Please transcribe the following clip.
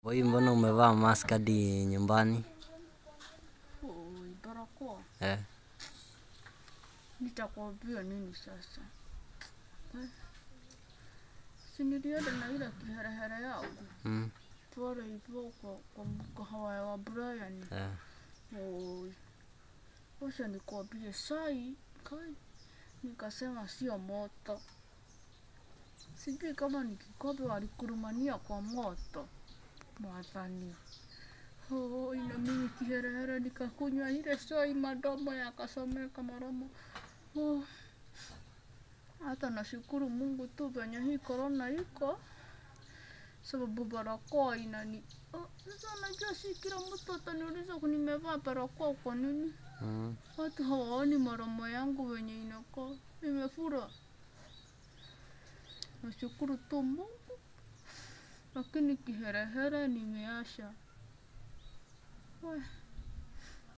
Oi, mbona umevaa mask hadi nyumbani? Oi, barakoa. Eh, Nitakwambia nini sasa? Eh, Si nilienda na ile kiherehere yangu mm, pale hivyo kwa, kwa mkahawa wa Brian. eh, Oi, wacha nikwambie sai kai, nikasema sio moto. Sijui kama ni kikombe walikurumania kwa moto. Mwathani. Oi, na mimi kiherehere nikakunywa ile chai, madomo yakasomeka maromo. Oh. Hata nashukuru Mungu tu venye hii korona iko, sababu barakoa inani Oh, sasa unajua si kila mtu ataniuliza nimevaa barakoa kwa nini. mm, Watu hawaoni maromo yangu venye inakaa, imefura. Nashukuru tu Mungu, lakini kiherehere nimeasha. Weh,